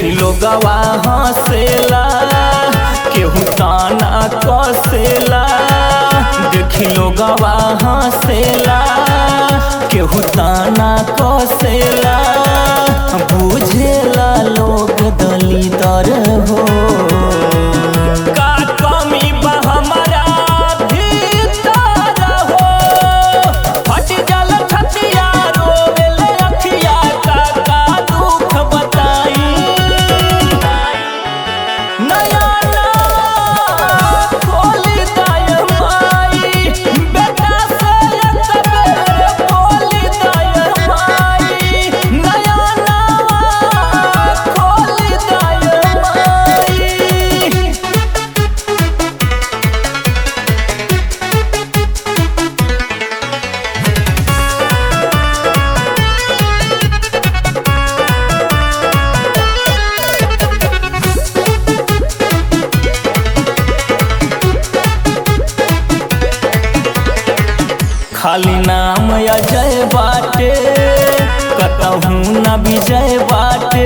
देखी लोगवा हंसेला केहू ताना कसेला देखी लोगवा हंसेला केहू ताना कसेला बुझेला लोग दलितर हो का कमी बा हमारा भीतर हो फट जल छतिया रोवेले अखिया का का दुख बताई नया ना खोली दाय माई बेटा से एक बेर खोली दाय माई नया ना खोली दाय माई खाली नाम अजय बाटे कतहू न विजय बाटे